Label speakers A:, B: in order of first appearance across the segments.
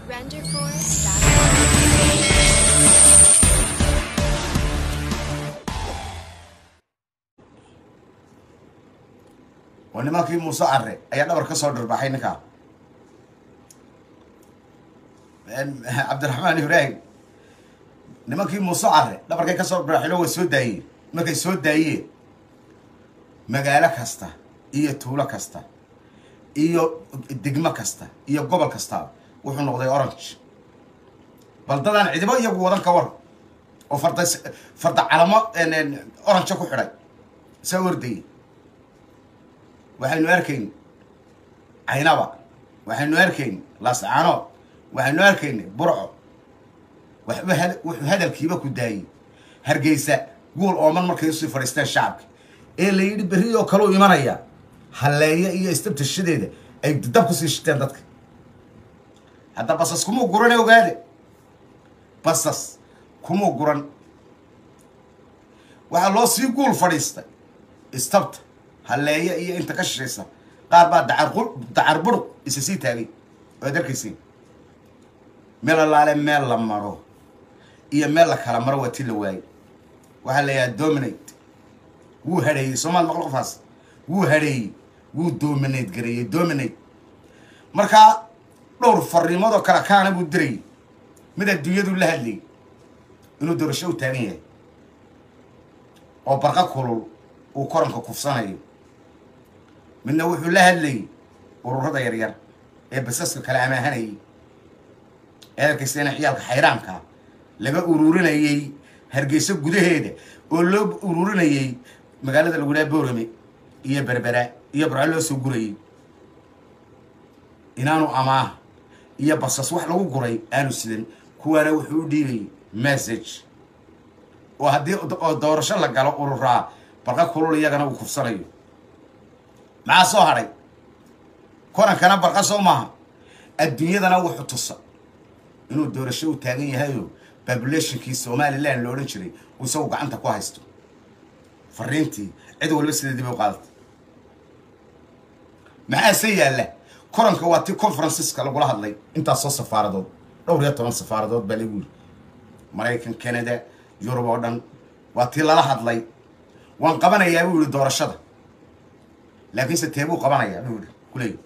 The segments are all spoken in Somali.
A: RenderForce.com.
B: oo nimankii muuse care ayaa dhabar ka soo dhirbaxay ninkaa cabdiraxmaan ibraahim nimankii muuse care dhabarkay ka soo dhirbaxayno way soo daayeen markay soo daayeen magaalo kasta iyo tuulo kasta iyo degmo kasta iyo gobol kasta wuxuu noqday orange baldadaan cidibo iyagu wadan ka war oo farda farda calamo orange ku xidhay saa ordayay waxaynu arkayn caynaba waxaynu arkayn laascaanood waxaynu arkayn burco waxba had- wuxuu hadalkiiba ku daayey hargeysa guul ooman markay usii fadhiisteen shacabka ee la yidhi berri oo kaleu imanaya halleeya iyo istabtashadeeda ay dab kusii shiteen dadka hadda basas kumuu gurane ogaade basas kumuu guran waxaa loo sii guul fadhiistay istabta halleeya iyo inta ka shishaysa qaar baa dacar qul dacar buruq isa sii taagay waad arkaysiin meel allaale meel la maro iyo meel la kala maro waa ti la waayey waxaa la yidhaha dominate wuu hadheeyey soomaal maqlo qofaas wuu hadheeyey wuu dominate gareeyey dominate markaa dhowr fariimoodoo kale kaana buu dirayay mid adduunyadu la hadlayay inuu doorasho u taagan yahay oo barqa kulul uu koranka kufsanayo midna wuxuu la hadlayay ururada yaryar ee basaska kale amaahanayay ee arkayseena ciyaalka xayraanka laga ururinayay hargeyso gudaheeda oo loo ururinayay magaalada lagu dhaha boorame iyo berbera iyo barco loo soo gurayay inaanu amaah iyo basas wax lagu guray aanu sidan kuwaana wuxuu u dhiibayay message oo haddii oo doorasho la galo ururaa barqa kulul iyagana uu kufsanayo maxaa soo hadhay korankana barqa soo maaha adduunyadana wuxuu tusa inuu doorasho u taagan yahayo populationkii somalilan la odhan jiray uu isagu gacanta ku haysto fariintii cid walba sideedii bay u qaadatay maxaase yaalla koranka waa tii conferenceska lagula hadlay intaasoo safaaradood dhowr iyo toban safaaradood baa lagu yiri maraykan canada yurub oo dhan waa tii lala hadlay waan qabanayaa buu yihi doorashada laakiinse teebuu qabanayaa buu yihi kuleeyi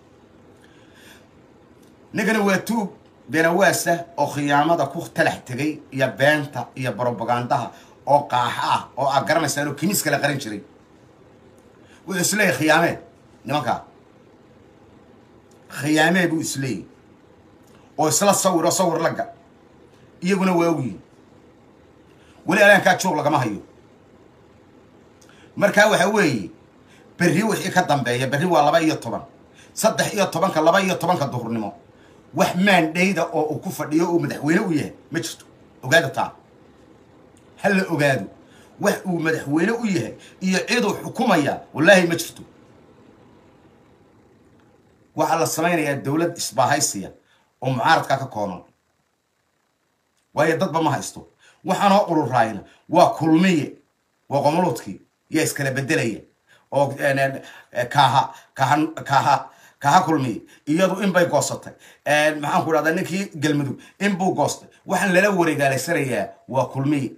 B: ninkana waa tuug beenawaasa oo khiyaamada ku talax tegay iyo beenta iyo brobagandaha oo qaaxa ah oo aad garanaysaan oo kimiis kala qaran jiray wuxuu isleeyahy khiyaamee nimankaa khiyaamee buu isleeyahy oo isla sawiro sawir laga iyaguna waa ogyihin weli alaankaa joog lagama hayo markaa waxa weeye berri wixii ka dambeeya berri waa laba iyo toban saddex iyo tobanka laba iyo tobanka duhurnimo wax maandhayda oo uu ku fadhiyo uu madaxweyne u yahay ma jirto ogaada taa ha la ogaado wax uu madaxweyne u yahay iyo ciduu xukumaya wallaahi ma jirto waxaa la samaynayaa dowlad isbaahaysiya oo mucaaradkaa ka kooban waayo dadba ma haysto waxaanoo ururaayna waa kulmiye waa qomoluudkii yaa iskala bedelaya oo kaaha kaaha kaaha kaaha kulmiye iyadu in bay goosatay maxaan ku dhahdaa ninkii galmudug in buu goostay waxaan lala wareegaalaysanayaa waa kulmiye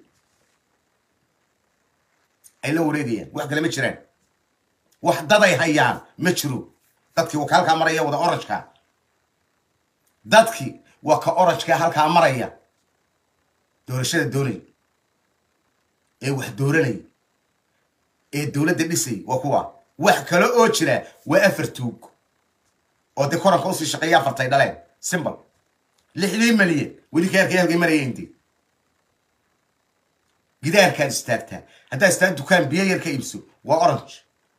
B: ay la wareegayaan wax kale ma jiraan wax daday hayaan ma jiro dadkii waa ka halkaa maraya wada oranjka dadkii waa ka oranjka halkaa maraya doorashada doonay ee wax dooranay ee dowladda dhisay waa kuwa wax kale oo jira waa afar tuug oo dee koranka usii shaqeeya afartay dhaleen simbal lixdii malyan weli kaarkay halkay marayeendi gidaarkaad istaagtaa haddaad istaag dukaan biyo yar ka iibso waa orange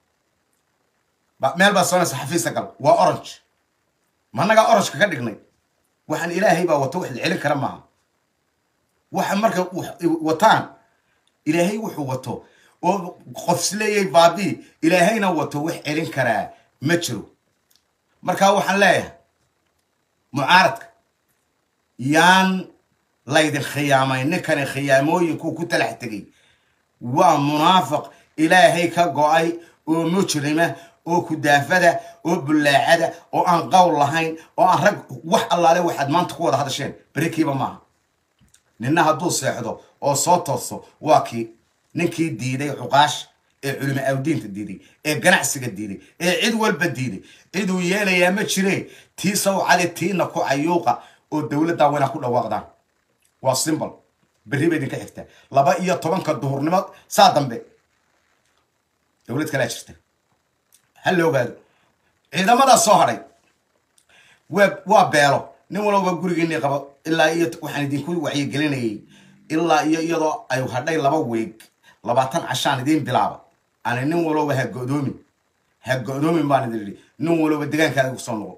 B: meel baad soonaysa xafiisa gal waa orange managaa orangeka ka dhignay waxaan ilaahay baa wato wax la celin kara maaha waxa marka wataan ilaahay wuxuu wato oo qofsleeyay baabii ilaahayna wato wax celin karaa ma jiro markaa waxaan leeyahay mucaaradka yaan laydin khiyaamay ninkani khiyaamooyinkuu ku talax tegay waa munaafiq ilaahay ka go-ay oo mujrima oo kudaafada oo bullaacada oo aan qowl lahayn oo aan rag wax allaale waxaad maanta ku wada hadasheen berikiiba maaha ninna hadduu seexdo oo soo tooso waa kii ninkii diiday cuqaash ee culimo awdiinta diiday ee ganacsiga diiday ee cid walba diiday ciduu yeelayaa ma jire tii sawcade tiina ku cayuuqa oo dowladdaa wayna ku dhawaaqdaan waa simbol berri ba idinka xigtaa laba iyo tobanka duhurnimo saa dambe dowlad kalaa jirta ha la ogaado ciidamadaa soo hadhay waa waa beelo nin walba gurigiinii qabo ilaa iyo waxaan idinku wacyigelinayay ilaa iyo iyadoo ay hadhay laba weeg labaatan cashaan idiin bilaaba ani nin walowba ha go-doomin ha go-doomin baan idin idhi nin walowba degaankaagii kusoo noqo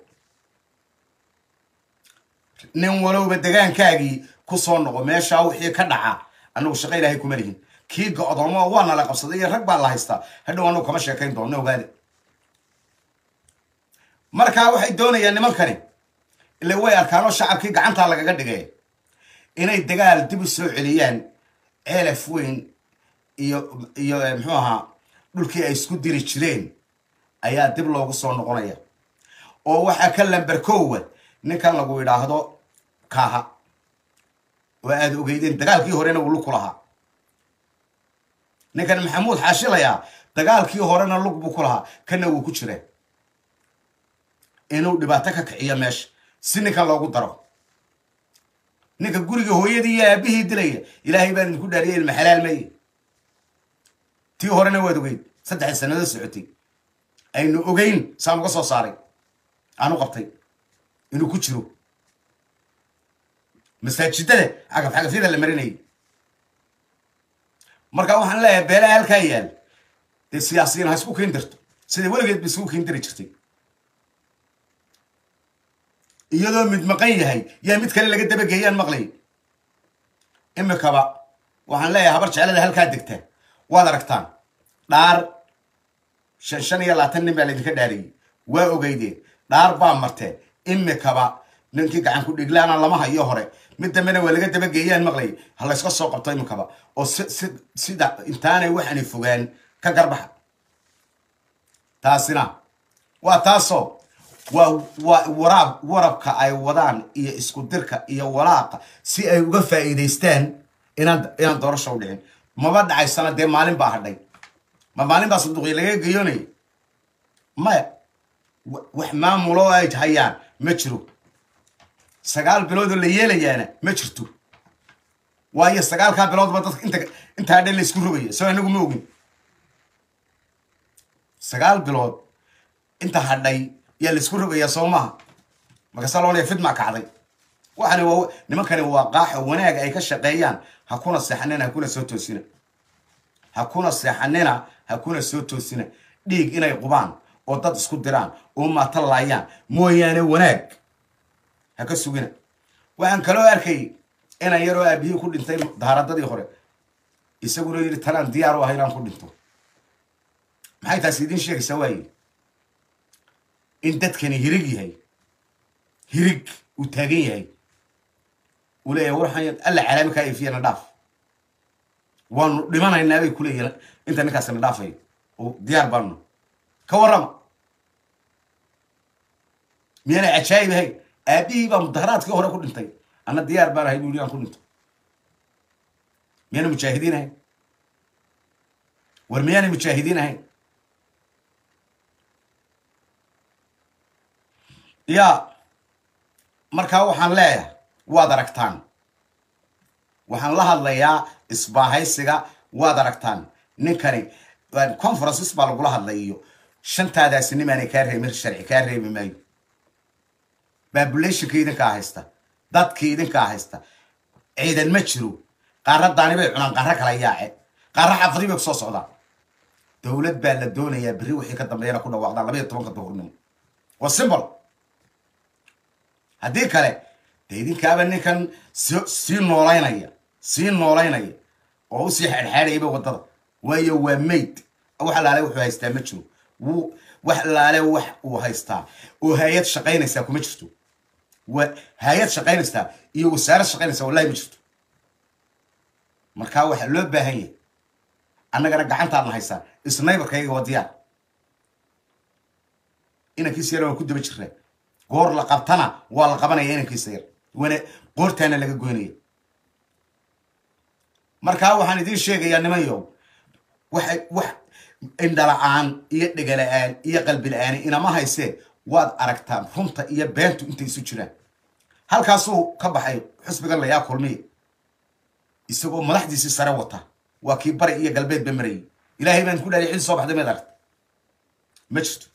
B: nin walowba degaankaagii kusoo noqo meeshaa wixii ka dhaca annagu shaqo ilaahay kuma lihin kii go-doomo waa nala qabsaday iyo rag baa la haystaa hadhow annagu kama sheekayn doonno ogaade markaa waxay doonayaan nimankani ile way arkaanoo shacabkii gacantaa lagaga dhigay inay dagaal dib u soo celiyaan ceelaf weyn iyo iyo muxuu ahaa dhulkii ay isku diri jireen ayaa dib loogu soo noqonaya oo waxaa ka lamberkoowa ninkan lagu yidhaahdo kaaha oo aada ogeydeen dagaalkii horena wuu lug ku lahaa ninkan maxamuud xaashilayaa dagaalkii horena lug buu ku lahaa kana wuu ku jireen inuu dhibaato ka kiciyo meesha si ninkan loogu daro ninka guriga hooyadii iyo aabihii dilaya ilaahay baan idinku dhaariyay ilma xalaal maye tii horena waad ogeyd saddexda sanado socotay aynu ogeyn saan uga soo saaray aanu qabtay inuu ku jiro masaajidada cagaf cagafyada la marinayay marka waxaan leeyahay beelaha halkaa yaal dee siyaasiyiin ha isku kiin dirto sida weligeed ba isugu kiin diri jirtay iyadoo mid maqan yahay yaa mid kale laga dabageeyaan maqlay imikaba waxaan leeyahay habar jeclada halkaa degta waad aragtaan dhaar shan shan iyo labaatan nin baa laydinka dhaariyey waa ogeydeen dhaar baa marteen imikaba ninkii gacan ku dhiglaana lama hayo hore mid dambena waa laga dabageeyaan maqlay ha layska soo qabto imikaba oo si si sida intaanay waxaanay fogaan ka garbaxa taasina waa taasoo waa waa waraab warabka ay wadaan iyo isku dirka iyo walaaqa si ay uga faa'iidaystaan inaan inaan doorasho u dhicin maba dhacaysana dee maalin baa hadhay ma maalin baa sanduuqya laga geyoonaya maya wax maamulo ay hayaan ma jiro sagaal biloodoo la yeelayaana ma jirto waayo sagaalkaa biloodba dadka inta intaa dhan la isku rogaya soo inagu ma ogin sagaal bilood inta hadhay yaa la isku rogayaa soo maaha markaasaa loolaya fidmaa kacday waxani waa nimankani waa qaaxo wanaag ay ka shaqeeyaan ha kuna seexanina ha kuna soo toosina ha kuna seexanina ha kuna soo toosina dhiig inay qubaan oo dad isku diraan oo maata laayaan mooyaane wanaag ha ka sugina waxaan kaloo arkay inan yaroo aabihii ku dhintay daaradadii hore isaguna yidhi tanaan diyaar u ah inaan ku dhinto maxay taasi idiin sheegaysaa waaye in dadkani hirig yahay hirig uu taagan yahay uu leeyahay waxaan alla calaami kaa ifiyana dhaaf waanu dhimanaynaa bay kuleeyihin inta ninkaasina dhaafayo oo diyaar baanu ka warrama miyaanay cajaayib ahayn aabihii baa mudaharaadkii hore ku dhintay anna diyaar baan ahay buu yidhi aan ku dhinto miyaanay mujaahidiin ahayn war miyaanay mujaahidiin ahayn yaa markaa waxaan leeyahay waad aragtaan waxaan la hadlayaa isbaahaysiga waad aragtaan ninkani conferences baa lagula hadlay iyo shantaadaasi nimaanay kaa reebin sharci kaa reebi maayo babulationka idinkaa haysta dadkii idinkaa haysta ciidan ma jiro qaaradaani bay cunaan qaaro kala yaace qaaro xafadii bay kusoo socdaan dowlad baa la doonayaa berri wixii ka dambeeyana ku dhawaaqdaan labaiyo tobanka duhurnimo waa simbol haddii kale dee idinkaaba ninkan si sii noolaynaya sii noolaynaya oo usii xeedxeedhayaba waddada waayo waa mayd wax alaale wuxuu haystaa ma jiro wuu wax alaale wax uu haystaa oo hay-ad shaqaynaysaa kuma jirto wa hay-ad shaqaynaysaa iyo wasaarad shaqaynaysaa wallahi ma jirto markaa waxaa loo baahan yahay annagana gacantaadna haysaa isnaybarkayga waa diyaar inankiisa yar waan ku daba jiraa goor la qabtana waa la qabanaya inankiisa yar wana qoortaana laga goynaya markaa waxaan idiin sheegayaa nimanyow waxay wax indhala-aan iyo dhegala-aan iyo qalbi la-aan inama haysee waad aragtaan runta iyo beentu intay isu jiraan halkaasuu ka baxay xusbigan layaa kulmiya isagoo madaxdiisii sare wata waa kii bari iyo galbeed ba marayay ilaahay baan ku dhahay cid soo baxday maad aragta ma jirto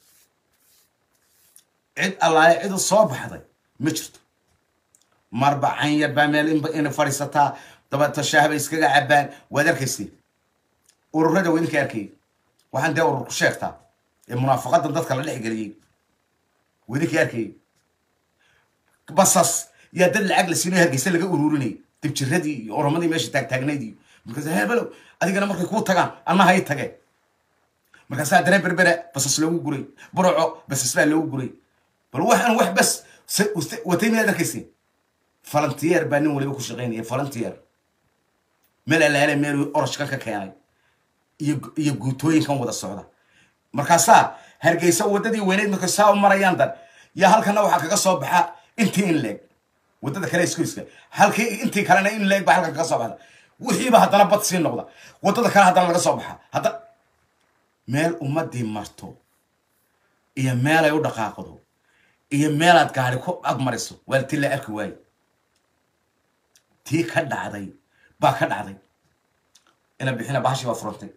B: cid allaale cidu soo baxday ma jirto marba canyar baa meel ina fadhiisataa dabata shaahbay iskaga cabaan waad arkaysay ururada waa idinka arkayay waxaan dee urur ku sheegtaa ee munaafaqadan dadka la dhex geliyey waa idinka arkayay basas yaa dad lacag la siinayo hargeysa laga ururinayay dibjiradii iyo oromadii meesha taagtaagnayd iyo markaas hebelo adigana markay kuu tagaan anna hay tageen markaasaa dareen berbera basas loogu guray burco basas baa loogu guray bal waxaan wax bas watay miyaad arkaysay falantiyeer baa nin waliba ku shaqaynaya falantiyeer meel alaale meel orashkan ka keenay iyo iyo guutooyinkan wada socda markaasaa hargeysa waddadii weyneyd markay saa u marayaan dan yaa halkana waxaa kaga soo baxa intii in leeg waddada kale iskuiska halkii intii kalena in leeg ba halkan kaga soo baxda wixiiba haddana bad sii noqda waddada kale haddana laga soo baxa hadda meel ummadii marto iyo meelay u dhaqaaqdo iyo meelaad gaari ku agmariso waa ti la arki waaye tii ka dhacday baa ka dhacday ina bixina bahashii baa furantay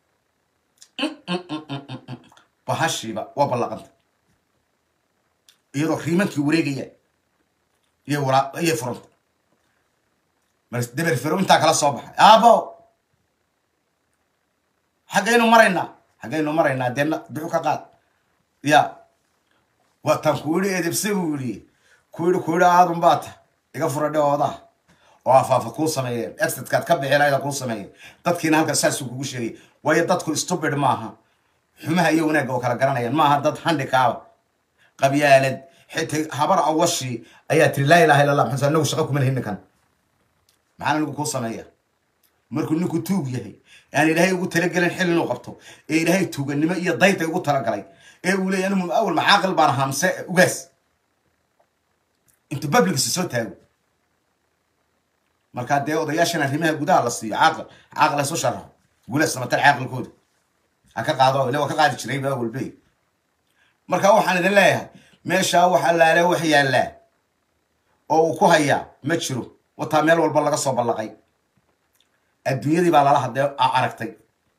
B: bahashiiba waa ballaqantay iyadoo riimankii wareegaya iyo wara iyay furantay mar daber fero intaa kala soo baxay aabo xaggaynu maraynaa xaggaynu maraynaa deena bixu ka qaad ya waataan ku yidhi edebse buu yidhi ku yidhi ku yidhi aadun baa ta iga fura dhawoodaha oo afaafa kuu sameeyeen exitkaad ka bixi lahayda kuu sameeyeen dadkiina halka saasuu kugu sheegay waayo dadku stupid maaha xumaha iyo wanaagga oo kala garanayaan maaha dad handikaaba qabyaalad xitaa habar awashii ayaa tiri laa ilaha illa allah maxaa anagu shaqa kuma lihin ninkan maxaan anigu kuu sameeya markuu ninku tuug yahay aan ilaahay ugu talagelin xil inuu qabto ee ilaahay tuuganimo iyo dayday ugu talagalay ee uu leeyahy anigu awal maxaaqil baan ahaa mise ugaas intuu publicsi soo taago markaa dee odayaashan arrimaha gudaha la siiyo caaqil caaqil isu sharaxo gula samatar caaqilkooda ha ka qaado ila waa ka qaadi jiray baa walbey marka waxaan idin leeyahay meeshaa wax allaale wax yaallaa oo uu ku hayaa ma jiro wataa meel walba laga soo ballaqay adduunyadii baa lala hadee aragtay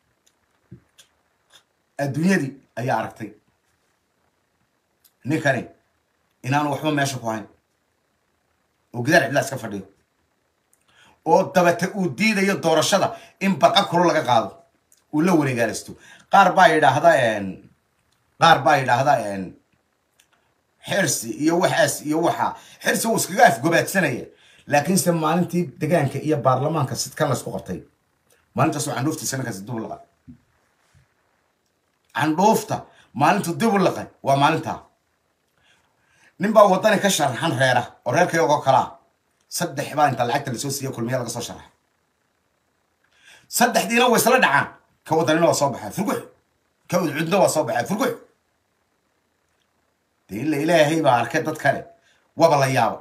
B: adduunyadii ayaa aragtay ninkani inaanu waxba meesha ku hayn oo gidaar cidlaa iska fadhiyo oo dabate uu diidayo doorashada in barqa kuro laga qaado uu la wareegaalisto qaar baa yidhaahda qaar baa yidhaahda xirsi iyo waxaas iyo waxa xirsi uu iskaga afgobaadsanaya laakiinse maalintii degaanka iyo baarlamaanka sidkan laysku qabtay maalintaasoo candhuuftiisa ninkaasi dib u laqay candhuufta maalintu dib u laqay waa maalintaa nin baa waddani ka sharaxan reera oo reerkayagoo kalaa saddex baa inta lacagta lasoo siiya kulmiya laga soo sharaxa saddexdiina way isla dhacaan ka waddanina waa soo baxaa furgux ka udcudna waa soo baxaa furgux dee ila ilaahay baa arkay dad kale waba la yaaba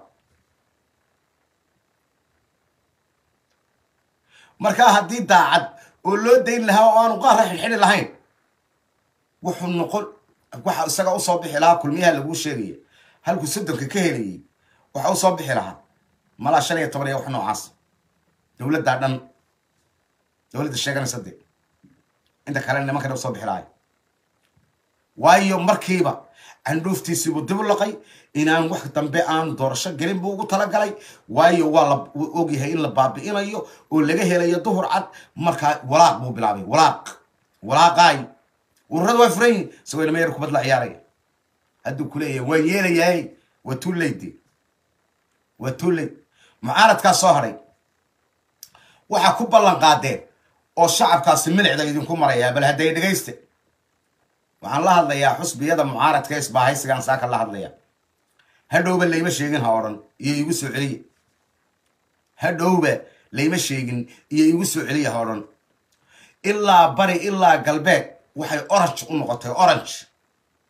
B: markaa haddii daacad oo loo dayn lahaa oo aanu qaara xilxidhi lahayn wuxuu noqon waxa isaga usoo bixi lahaa kulmiyaha laguu sheegaya halkuu soddonka ka helayay waxa usoo bixi lahaa malaa shan iyo toban iyo wax noocaas dowladdaa dhan dowladda sheeganaysa dee inta kale nimankana usoo bixi lahay waayo markiiba candhuuftiisiibuu dib u laqay inaan wax dambe aan doorasho gelin buu ugu talagalay waayo waa la ogyahay in la baabi'inayo oo laga helayo duhur cad markaa walaaq buu bilaabay walaaq walaaqaay ururada waa furan yihin isagoo inama yar kubad la ciyaaraya hadduu kuleeyahay waan yeelayahay waa too late waa too late mucaaradkaa soo hadhay waxaa ku ballan qaadeen oo shacabkaasi milicda idinku marayaa bal hadday dhegayste waxaan la hadlayaa xusbiyada mucaaradka isbaahaysigaan saaka la hadlaya hadhowba layma sheegin ha odhan iyo igu soo celiya hadhowba layma sheegin iyo igu soo celiya ha odhan ilaa bari ilaa galbeed waxay orange u noqotay orange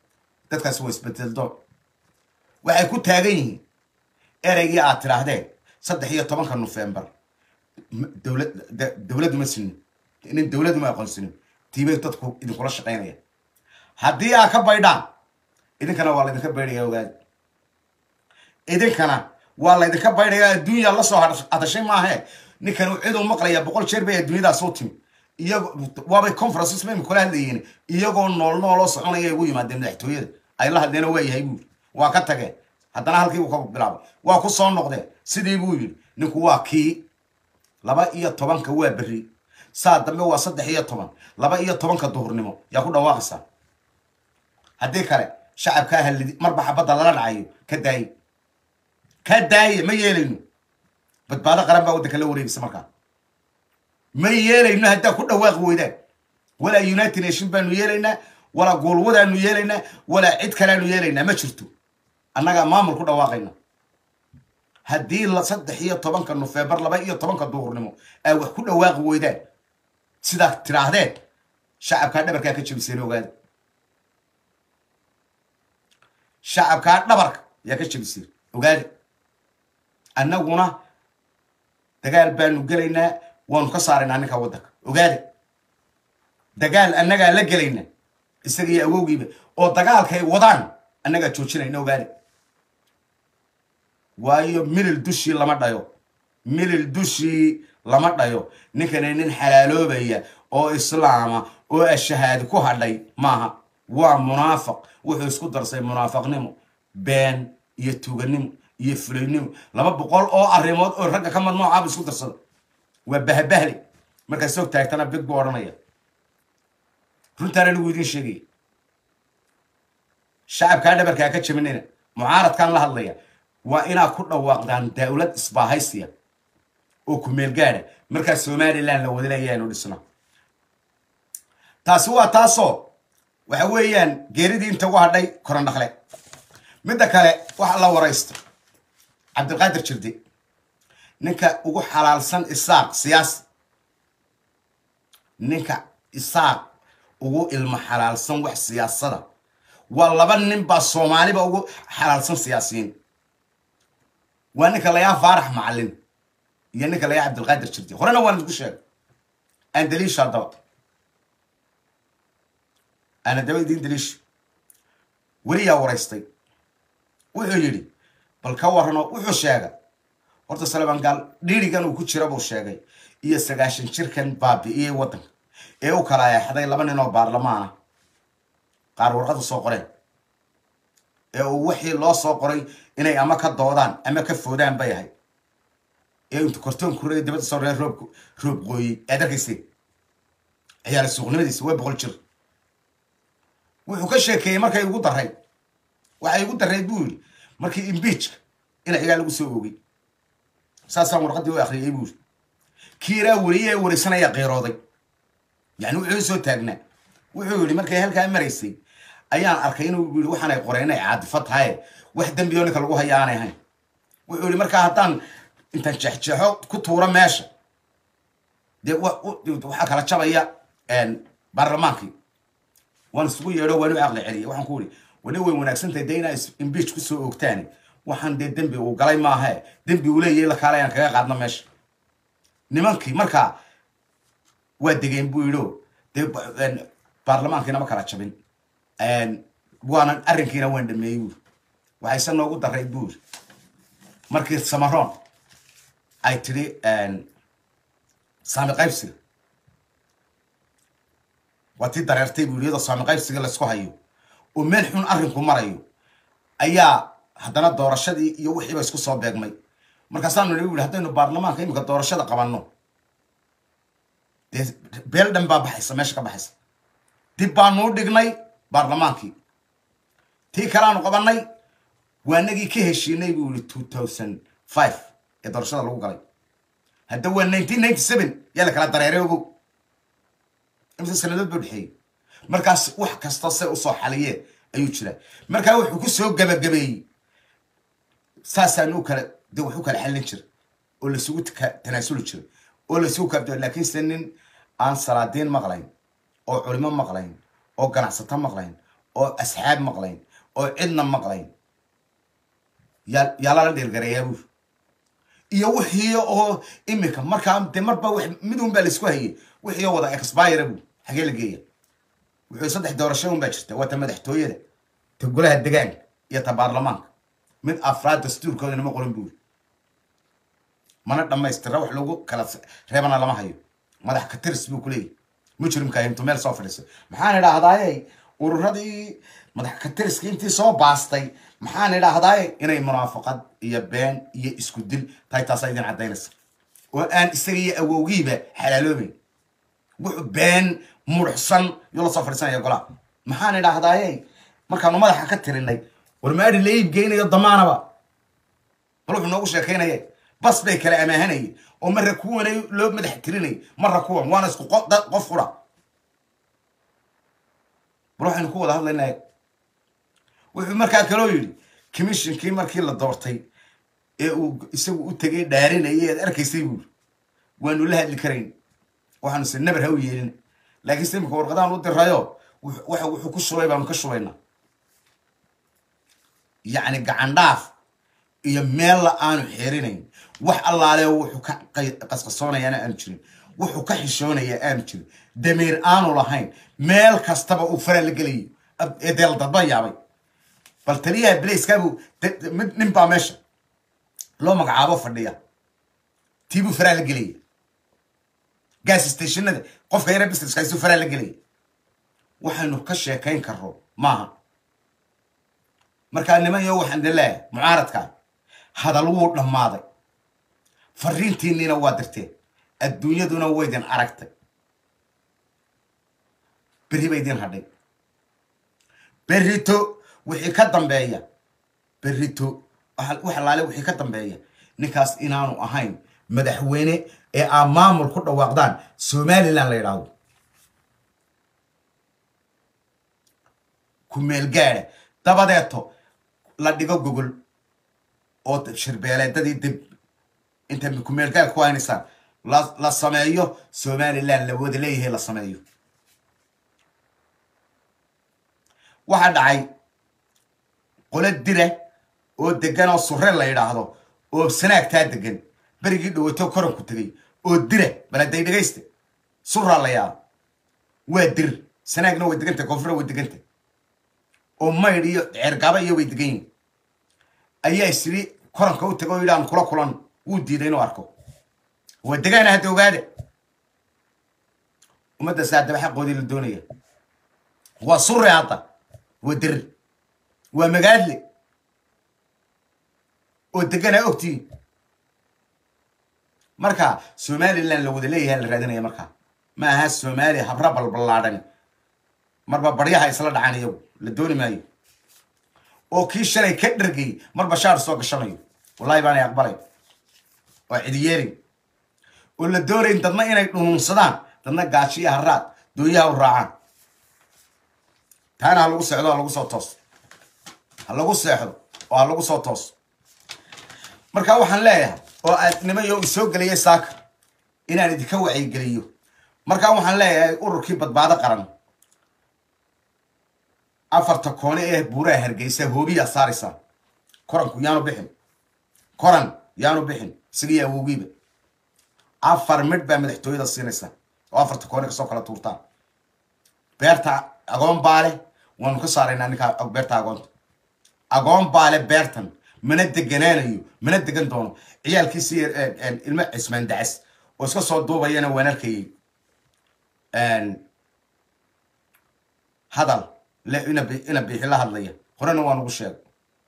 B: dadkaasi waa isbedeldoon waxay ku taagan yihiin ereygii aad tidhaahdeen saddex iyo tobanka nofembar dowlad dowladdu ma sinin inin dowladdu ma aqoonsinin tiibay dadku idinkula shaqaynaya haddii aad ka baydhaan idinkana waa laydinka baydhaya ogaadi idinkana waa laydinka baydhaya adduunya lasoo hadashay maahe ninkan ciduu maqlaya boqol jeer bay adduunyadaas u timi iyago waabay conferences ma imika kula hadlayiin iyagoo nool nooloo soconaya ugu yimaadeen madaxtooyada ay la hadleena waa yahay buuri waa ka tageen haddana halkii buu ka bilaabay waa ku soo noqdeen sidii buu yidhi ninku waa kii laba iyo tobanka waa berri saa dambe waa saddex iyo toban laba iyo tobanka duhurnimo yaa ku dhawaaqaysaa haddii kale shacabkaa halidi marba xabadda lala dhacayo ka daaye ka daaye ma yeelayno badbaado qaran baa waddanka la wareegaysa markaa ma yeelayno haddaa ku dhawaaqi weydaan walaa united nation baanu yeelaynaa walaa goolwadaanu yeelaynaa walaa cid kaleanu yeelaynaa ma jirto annagaa maamul ku dhawaaqayna haddii saddex iyo tobanka nofembar laba iyo tobanka duhurnimo ay wax ku dhawaaqi weydaan sidaa tidhaahdeen shacabkaa dhabarkaa ka jebiseen ogaada shacabkaa dhabarka yaa ka jebiseen ogaada annaguna dagaal baanu gelaynaa waanu ka saaraynaa ninka waddanka ogaada dagaal annagaa la gelaynaa isagiiyo awowgiiba oo dagaalkay wadaan annagaa joojinayna ogaada waayo milil dushii lama dhayo milil dushii lama dhayo ninkani nin xalaaloobaya oo islaama oo ashahaadi ku hadhay maaha waa munaafiq wuxuu isku darsay munaafaqnimo been iyo tuganimo iyo fulaynimo laba boqol oo arrimood oo ragga ka mad noocaaba isku darsada waa bahbahle markaa soo taagtana big buu odhanaya runtaana lagu idiin sheegaya shacabkaa dhabarkaa ka jabinayna mucaaradkaan la hadlaya waa inaad ku dhawaaqdaan dawlad isbaahaysiya oo ku meel gaada markaa somalilan la wadalayaanu dhisna taasi waa taasoo waxa weeyaan geeridii inta ugu hadhay korandhakle midda kale waxa la waraysta cabdilqaadir jirdi ninka ugu xalaalsan isaaq siyaasi ninka isaaq ugu ilmo xalaalsan wax siyaasada waa laba nin baa soomaaliba ugu xalaalsan siyaasiyiin waa ninka layaa faarax macalin iyo ninka layaa cabdilqaadir jirdi horena waan isku sheegay aan daliisha haddaba aan haddaba idiin daliisha weliyaa waraystay wuxuu yidhi bal ka warrano wuxuu sheegay horta salaban gaal dhiirigan uu ku jira buu sheegay iyo sagaashan jirkan baabi'iyey waddanka ee u kala eexday laba nin oo baarlamaana qaar warqadu soo qoreen ee uu wixii loo soo qoray inay ama ka doodaan ama ka foodaan bay ahay ee intu kortoon kurey dibadda soo ree roob roob qooyey aad arkaysay ciyaala suuqnimadiisa waa boqol jir wuxuu ka sheekeeyey markay igu daray waxay igu daray buu yidhi markii imbiijka ina cigaa lagu soo oogay saasaan warqadii u akhriyay buu yidhi kiiraa weliye ee wareysanaya qeyrooday yani wuxuu soo taagnaa wuxuu yidhi markay halkaa maraysay ayaan arkay inuu yidhi waxaanay qoreen inay caadifo tahaye wax dembi oo ninka lagu haya aanay ahayn wuxuu yidhi markaa haddaan intaan jeexjeexo ku tuuro meesha dee waxaa kala jabaya baarlamaankii waan isugu yeedho waan u caqli celiyay waxaan ku yidhi wali way wanaagsantahay dee inaa imbiij ku soo oogtaani waxaan dee dembi uu galay maahae dembi uu leeyahay la kaale ayaan kaga qaadno meesha nimankii markaa waa degeen buu yidhi dee baarlamaankiina ma kala jabin waanan arrinkiina waan dhameeyey buuri waxayse noogu daray buuri markii samaroon ay tidhi saami qaybsiga waa tii dareertay buuri iyadoo saami qaybsiga laysku hayo oo meel xun arrinku marayo ayaa haddana doorashadii iyo wixiiba isku soo beegmay markaasaanu nidhi buuri haddaynu baarlamaanka imika doorashada qabanno dee beel dhan baa baxaysa meesha ka baxaysa dib baanuu dhignay baarlamaankii tii kaleaanu qabanay waa nagii ka heshiinay buu yihi two thousand five ee doorashada lagu galay hadda waa nineteen ninety seven yaa la kala dareeray ogow imse sanadood buu dhexeeyey markaas wax kasta se usoo xaliyeen ayuu jiraa markaa wuxuu ku soo gabagabeeyey saasaanu kala de wax u kala xallin jira oo lasugu tanaasuli jiray oo lasugu kaabdo laakiinse nin aan salaadiin maqlayn oo culimo maqlayn oo ganacsato maqlayn oo asxaab maqlayn oo cidna maqlayn yaa yaa lala dheelgarayaa buur iyo wixii oo imika markaa dee marba wax mid un baa laisku hayay wixii oo wada expire buu xagee la geeya wuxuu saddex doorasho un baa jirta waa ta madaxtooyada ta golaha degaanka iyo ta baarlamaanka mid afraad dastuurkooda nama qorin buuri mana dhammaystira wax lagu kala reebana lama hayo madax ka tiris buu kuleeyahy mujrimka hintu meel soo fadhiisay maxaan idhaahdaaye ururadii madax ka tiriska intii soo baastay maxaan idhaahdaaye inay munaafaqad iyo been iyo isku dil tahay taasaa idin caddaynaysa oo aan isaga iyo awowgiiba xalaaloobayn wuxuu been muruxsan yuu la soo fadhiisanaya golaha maxaan idhaahdaaye markaanu madaxa ka tirinay war maadhi la iib geynayo damaanaba bal wuxuu noogu sheekaynaya bas bay kala amaahanayay oo marra kuwana loo madax tirinay marra kuwan waana isku qof qura bal waxaynu ku wada hadlaynaa wuxuu markaa kaloo yidhi commissionkii markii la doortay ee uu isagu u tegay dhaarinayay ead arkaysay buuri waanu la hadli karayn waxaanu se nabar ha u yeelin laakiin se imika warqadahan u dirayo waxa wuxuu ku shubay baanu ka shubaynaa yacni gacan dhaaf iyo meella aanu xerinayn wax allaale wuxuu ka qasqasoonayaana aanu jirin wuxuu ka xishoonayaa aanu jirin damiir aanu lahayn meel kastaba uu fara la gelayo ee deel dadba yaabay bal taliyaha blaiskaabu mid nin baa meesha loo magacaabo fadhiya tiibuu faraa la gelaya gas stationada qofka yara businesska isuu faraa la gelaya waxaynu ka sheekayn karro maaha markaa niman iyo waxaan idin leeyahay mucaaradkaa hadal wuu dhammaaday fariintiinniina waa dirteen adduunyaduna waydin aragtay berri ba idin hadhay berrito wixii ka dambeeya berrito wax allaale wixii ka dambeeya ninkaas inaanu ahayn madaxweyne ee aa maamul ku dhawaaqdaan somalilan la yidhaahdo ku meel gaada dabadeeto la dhigo gogol oo shirbeeleedadii dib inta ku meel gaad ku haynaysaan la sameeyo somalilan la wada leeyahay la sameeyo waxaa dhacay qolo dira oo degan oo surre la yidhaahdo oo sanaagtaa degan berigii dhawato koranku tegay oo dira baladay dhegaysta surraa la yaaba waa dir sanaagna way degantay koonfura way degantay oo maydh iyo ceergaba iyo way degan yihin ayaa isiri koranka u taga oo yidhi aan kula kulan wuu diiday inuu arko waa degaana hadda ogaada ummadda saadaba xaqoodii la doonaya waa surre hadda waa dir waa magaadle oo deganaa ogtiin marka somalilan la wada leeyahay la raadinaya markaa ma aha somaaliya habra balballaadhani marba baryaha isla dhacan iyagu la dooni maayo oo kii shalay ka dhargay mar bashaar soo gashanayo wallahi baanay aqbalay oo cidiyeelin oo la doonayn dadna inay dhunuunsadaan dadna gaajo iyo haraad dooyaha u raacaan taana ha lagu seexdo ha lagu soo toos ha lagu seexdo oo ha lagu soo toos marka waxaan leeyahay oo aad nimayo u soo geliyay saaka inaan idinka wacyigeliyo markaa waxaan leeyahay ururkii badbaado qaran afarta koone ee buuraha hargeysa hoobiyaa saaraysaa koranku yaanu bixin koran yaanu bixin isagii awowgiiba afar midh baa madaxtooyada siinaysaa oo afarta koone kasoo kala tuurtaan beerta agoon baale waanu ka saaraynaa ninkaa beerta agoonta agoon baale beertan mana deganaanayo mana degan doono ciyaalkiisi ilmo cismaan dacas oo iska soo duubayana waan arkayay hadal le ina ina biixi la hadlaya horena waan ugu sheegay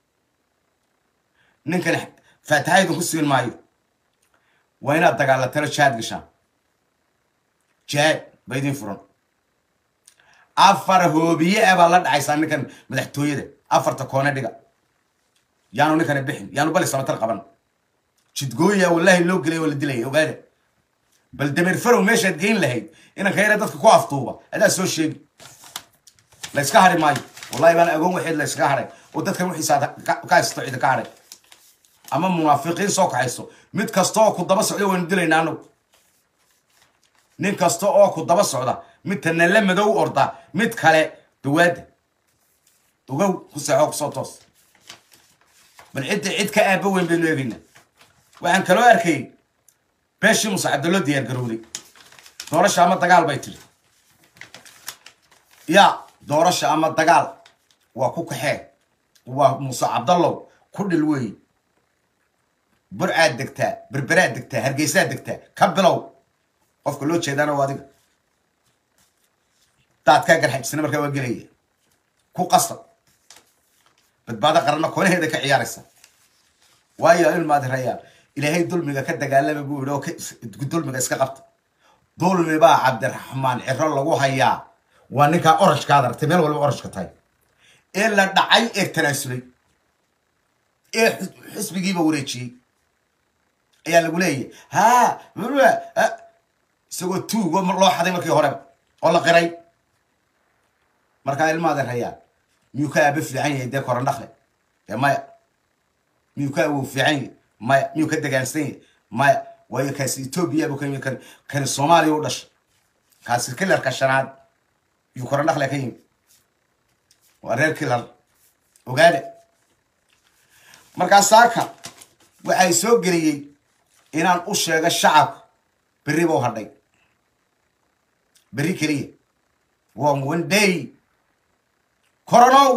B: ninkani faataxa idinku siin maayo waa inaad dagaalatano jaad gashaan jaad ba idin furan afar hoobiye ah baa la dhacaysaa ninkan madaxtooyada afarta koone dhiga yaanu ninkani bixin yaanu bali samatar qaban jidgooya wallahi loo gelay oo la dilaya ogaada bal dameer farow meeshaad geyn lahayd inanka yare dadka ku aftuuba adaa soo sheegi la yska hari maayo wallahi baan agoon waxeed la yskaga haray oo dadkan wixiisa ka haysto cida ka haray ama munaafiqiin soo kaxayso mid kasta oo ku daba socda waynu dilaynaa anagu nin kasta oo ku daba socda mid tanala madow orda mid kale dawaada ogow ku seexo kusoo toos bal cidda cid ka aaba weyn baynu eegaynaa waxaan kaloo arkayay beeshii muuse cabdallo diyaar garowday doorasha ama dagaal bay tiri ya doorasha ama dagaal waa ku kaxee waa muuse cabdallow ku dhil weey burcaad degtaa berberaad degtaa hargeysaad degtaa ka bilow qofka loo jeedaana waa adiga daadkaa garxajisana markaa waa gelaya ku qasab badbaado qaranna koonaheeda ka ciyaaraysa waayo ilmaad rayaa ilaahay dulmiga ka dagaalama buu yidhi oo ka- dulmiga iska qabta dulmi baa cabdiraxmaan ciro lagu hayaa waa ninkaa orajkaad aragtay meel walba orajka tahay ee la dhacay ee tanaasulay ee xis- xisbigiiba wareejiyey ayaa lagu leeyahy ha ha, isagoo tuugo loo xaday markii horeba oo la qiray markaa ilmaada rayaa miyuu ka aaba fiican yahay dee koran dhakle ee maya miyuu ka awow fiican yahay maya miyuu ka degaansan yahay maya waayo kaasi etoobiya buu ka yimi kan kani soomaaliya u dhashay kaasi kilarka shanaad yuu koran dhakle ka yimi waa reer kilar ogaade markaa saaka waxay soo geliyey inaan u sheego shacabka berri buu hadhay berri keliya waa one day koronow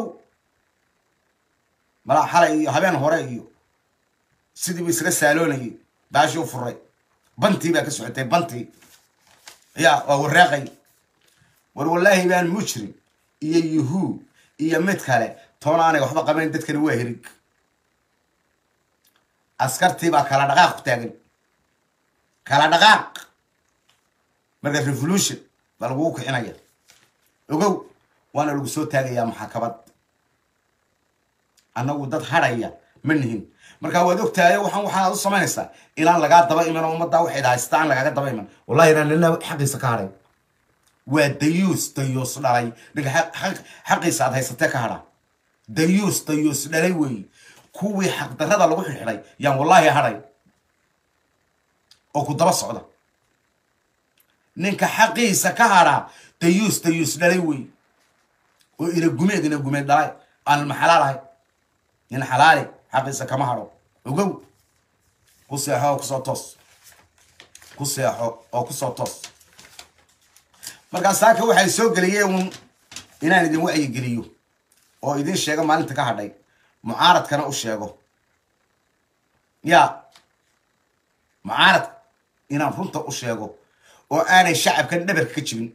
B: malaa xalay iyo habeen hore iyo sidii buu isla saaloonayay baashii u furay bantii baa ka socotay bantii ya waa wareeqay war wallaahi baan mujrim iyo yuhuu iyo mid kale toona aanay waxba qabayn dadkani waa herig askartii baa kala dhaqaaq ku taagan kala dhaqaaq marka revolution baa lagugu kicinaya ogow waana lagu soo taagayaa maxakamad annagu dad hadhaya ma nihin markaa waad ogtahay waxaan waxaad u samaynaysaa inaan lagaa daba iman oo ummaddaa waxay haystaa aan lagaaga daba iman wallahi inaan nina xaqiisa ka hadhay waa dayuus dayuus dhalay ninka xaq- xaq- xaqiisa aad haysatee ka hadha dayuus dayuus dhalay weeye kuwii xaqdarrada lagu xidhxidhay yaan wallaahi hadhay oo ku daba socda ninka xaqiisa ka hadhaa dayuus dayuus dhalay weeye oo ina gumeed ina gumeed dhalay aan maxalaal ahay nin xalaali xaqiisa kama hadho ogow ku seexo oo kusoo toos ku seexo oo kusoo toos markaa saaka waxay soo geliyeen uun inaan idin wacyigeliyo oo idin sheego maalinta ka hadhay mucaaradkana u sheego ya mucaaradka inaan runta u sheego oo aanay shacabkan dhabarka ka jibin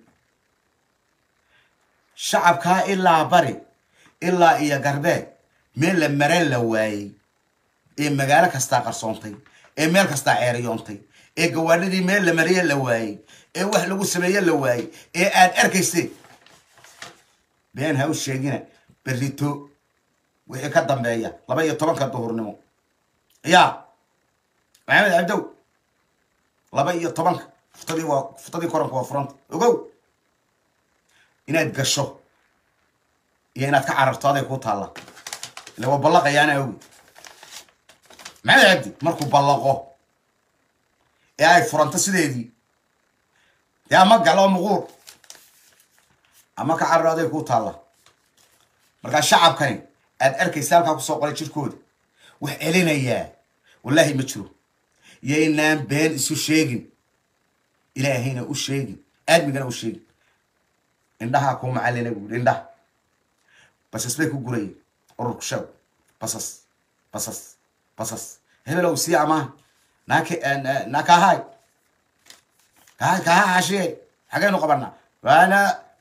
B: shacabkaa ilaa bari ilaa iyo garbeed meel la mareen la waayey ee magaalo kastaa qarsoontay ee meel kastaa ceeriyoontay ee gawaadhidii meel la mariye la waayey ee wax lagu sameeye la waayey ee aad arkayseen been ha u sheegina berrito wixii ka dambeeya laba iyo tobanka duhurnimo ya maxamed cabdow laba iyo tobanka fuftadii waa fuftadii koranka waa furanta ogow inaad gasho iyo inaad ka cararto aday kuu taalla ila waa ballaqayaana ogi maxamed cabdi markuu ballaqo ee ay furanto sideedii dee ama gal oo muquur ama ka cararo aday kuu taalla markaa shacabkani aad arkaysa halkaa kusoo qoray jirkooda wax celinayaa wallaahi ma jiro yaynaan been isu sheegin ilaahayna u sheegin aadmigana u sheegin indhahaa kuu macallina buuri indhaha basas bay ku gurayeen ururku sheeg basas basas basas hebelow sii amaaha naaka naakahaay kahay kaha hashiye xagaynu qabanaa waana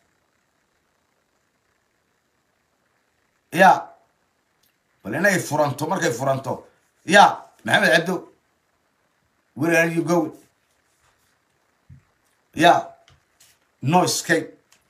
B: ya bal inay furanto markay furanto ya maxamed cabdo where are you going ya no escape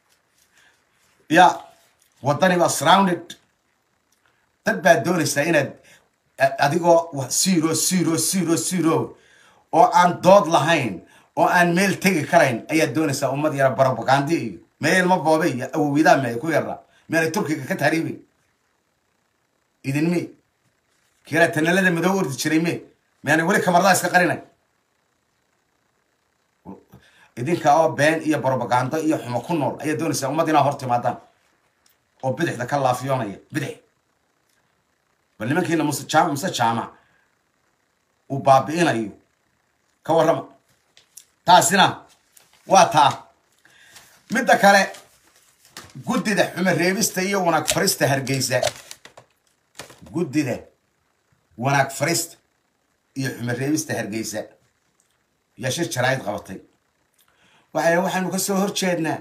B: ya waddani baa surrounded dad baad doonaysaa inaad a- adigoo wa- zero zero zero zero oo aan dood lahayn oo aan meel tegi karayn ayaad doonaysaa ummad yara barobagandi iyo meel ma boobe iyo awowidaa me ku yara meelay turkiga ka tahriibay idin me kiraa tanalada madow ordi jiray me meanay weli kamardaa iska qarinay idinka oo been iyo barobagando iyo xumo ku nool ayaad doonaysaa ummad inaa hor timaadaan oo bidixda ka laafiyoonaya bidix bal nimankiina muse jaamac muse jaamac uu baabi'inayo ka warrama taasina waa taa midda kale guddida xume reebista iyo wanaag farista hargeysa guddida wanaag farista iyo xume reebista hargeysa yaa shir jaraa'id qabatay waxay waxaanu ka soo horjeednaa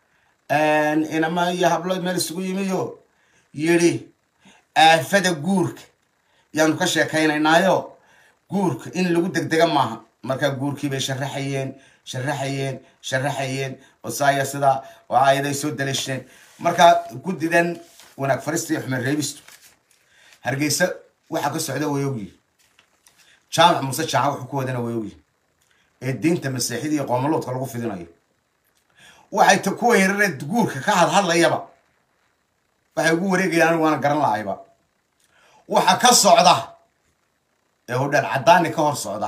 B: inama iyo hablo meel isugu yimiyo yidhi aafada guurka yaanu ka sheekaynaynaayo guurka in lagu degdega maaha markaa guurkii bay sharaxayeen sharaxayeen sharaxayeen osaaya sidaa oo aayaday soo daliisheen markaa guddidan wanaag farista iyo xumen reebistu hargeysa waxaa ka socda way ogyihi jaamac muuse jaamac wuxuu ku wadana way ogyihi ee diinta masiixida iyo qoomaloodka lagu fidinayo waxay t kuwa yarare guurka ka hadhadlayaba waxay ugu wareegayaan anigu waana garan lahayba waxa ka socda ee hodhaal caddaani ka hor socda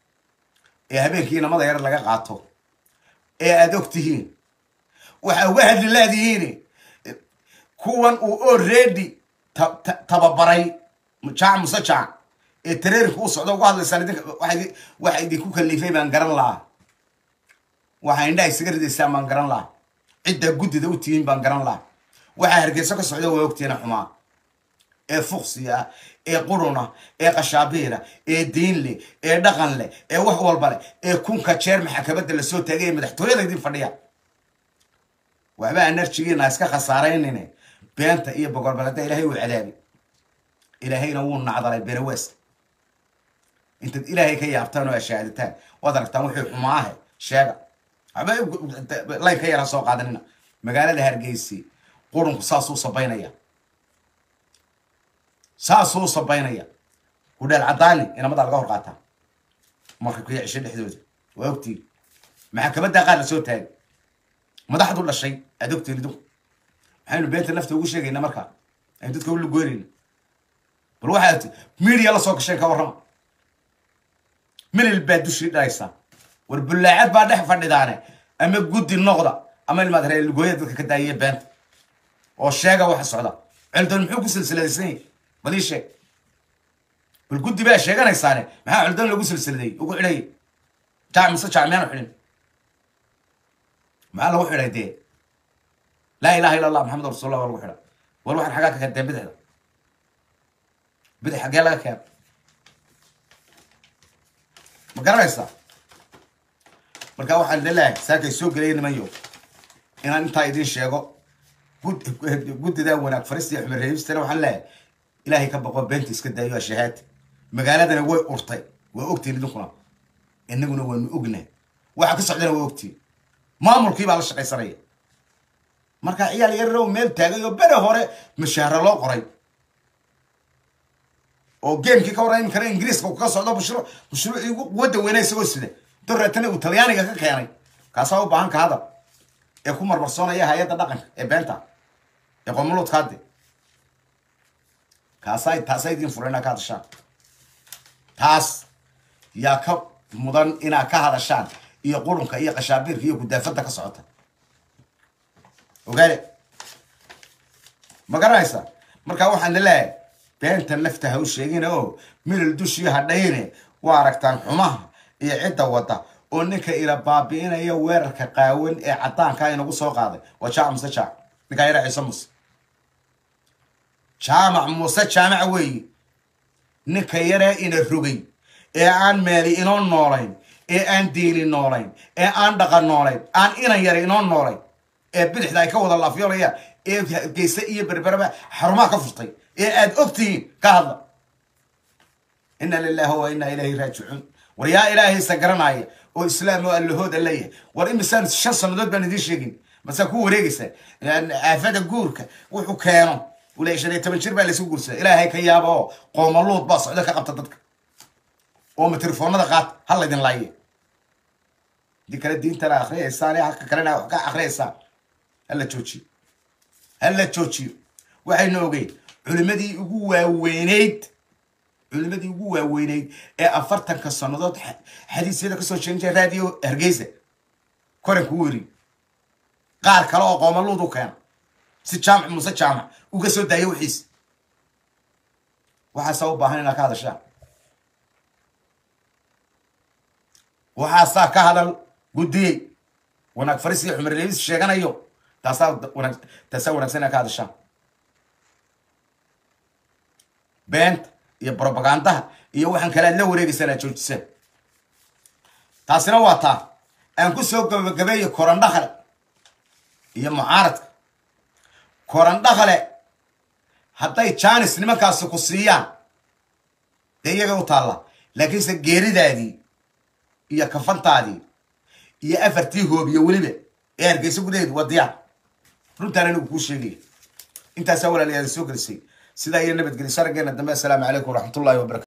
B: ee habeenkii inamada yar laga qaato ee aada og tihiin waxa uga hadli laadihiin kuwan uu already tababaray jaac muse jaac ee tareerinka u socda uga hadlaysaan idinka waxa idinku kalifay baan garan lahaa waxaa indhaha isaga ridaysaan baan garan lahaa ciddaa guddida u tihiin baan garan lahaa waxaa hargeyso ka socda waa ogtiina xumaa ee fuqsiga ah ee quruna ee qashaabiira ee diin leh ee dhaqan leh ee wax walba leh ee kunka jeer maxakamadda lasoo taagay ee madaxtooyada idin fadhiya waxba anarjigiina iska khasaaraynine beenta iyo bogolbalada ilaahay wuu cadaabi ilaahayna wuu nacdalay benawees intaad ilaahay ka yaabtaan oo ashaaditaan waad aragtaan wuxuu xumaahe sheega waxba layn ka yara soo qaadanina magaalada hargeysi qurunku saasuu sabaynaya saasuu sabaynaya hudheel caddaani inamadaa laga hor qaataa marka kuya cisho dhexdooda waa ogtiin maxakamaddaa qaar la soo taagay madaxdu dhashay aad ogtiin idinku maxaynu beenta nafta ugu sheegaynaa markaa aynu dadka u lugoynayna bal waxaad media la soo gasheen ka warrama milil baa dushii dhalaysaa war bullaacad baa dhex fadhidaane ama guddi noqda ama ilmaad reer lugooya dadka ka daayaya beenta oo sheega waxa socda celdoon muxuu ku silsiladaysan yahay bal ii sheeg bal guddi baa sheeganaysaane maxaa celdoon lagu silsiladay ugu xidhay jaac mise jaac miyaanu xidhin maxaa lagu xidhay dee laa ilaha illa allah maxamed rasuulullah waa lagu xidha war waxaan xaggaa ka keenteen bidixda bidix xaggee laga keena ma garanaysaa marka waxaan leelahay saakay soo gelaya nimanyo inaan intaa idiin sheego guddidaa wanaag farista iyo xumer reebistana waxaan leeyahay ilaahay ka baqo beenta iska daayo ashahaati magaaladana way urtay waa ogtiin idinkuna inaguna waanu ognahay waxa ka socdana waa ogtiin maamulkii baa la shaqaysanaya marka ciyaal yarrow meel taagay oo bere hore mashaahro loo qoray oo gamekii ka warran imikana ingiriiska ka socdo mashruuc mashruucii ugu quwadda weyna isagoo sida dareetana uu talyaaniga ka keenay kaasaa u baahan ka hadal ee ku marmarsoonaya hay-adda dhaqanka ee beenta ee qomuluudkaade kaasaa taasaa idiin furan inaad ka hadashaan taas yaa ka mudan inaad ka hadashaan iyo qurunka iyo qashaabiirka iyo gudaafadda ka socota ogaale ma garanaysa markaa waxaan leeyahay beenta nafta ha u sheegina oo milil dushii hadhayne waa aragtaan xumaha iyo cidda wadda oo ninka ila baabi'inaya weerarka qaawan ee caddaanka inagu soo qaaday waa jaamac muse jaac ninkaa yara ciise muse jaamac muse jaamac weeye ninka yaree ina rogay ee aan meeli inoo noolayn ee aan diini noolayn ee aan dhaqan noolayn aan inan yara inoo noolayn ee bidixda ay ka wada laafyoonayaan ee geyse iyo berberaba xarumaha ka furtay ee aad ogtihiin ka hadla ina lilahi wa ina ilayhi raajicuun war yaa ilaahaysa garanaya oo islaam oo allahooda leeyahay war imisaan shan sannadood baan idiin sheegin masaa ku wareegaysa aafada guurka wuxuu keeno ula shan iyo toban jir baa laysu guursada ilaahay ka yaaba oo qoomaluud baa socdo ka qabta dadka oo matelefoonada qaata ha laydin laaye dii kale diintana akriyaysaan halka kalena wax ka akriyaysaan hala joojiyo hala joojiyo waxaynu ogeyn culimadii ugu waaweyneyd culimadii ugu waaweyneyd ee afartanka sannadood xadiisyada kasoo sheegin jira raadiyo hargeysa koranku weri qaar kale oo qoomaluud u keena si jaamac muuse jaamac uga soo daayo wixiis waxaasaa u baahan inaad ka hadashaan waxaasaa ka hadal guddiyey wanaag faris iyo xumar leebis sheeganayo taasaa wanaag taasaa wanaagsan inaad ka hadashaan beenta iyo brobagandaha iyo waxaan kale aad la wareegaysaan aad joojisaan taasina waa taa aan ku soo gabagabeeyo korandhakale iyo mucaaradka korandhakale hadday jaanis nimankaasi ku siiyaan dee iyaga u taalla laakiinse geeridaadii iyo kafantaadii iyo afartii hoobiyo weliba ee hargeysa gudaheedu waa diyaar runtaan anigu kuu sheegaya intaasaa walaalayaada soo gelisay sidaa iyo nabadgelyo sarageena dambe assalaamu calaykum waraxmatullahi wabarakatu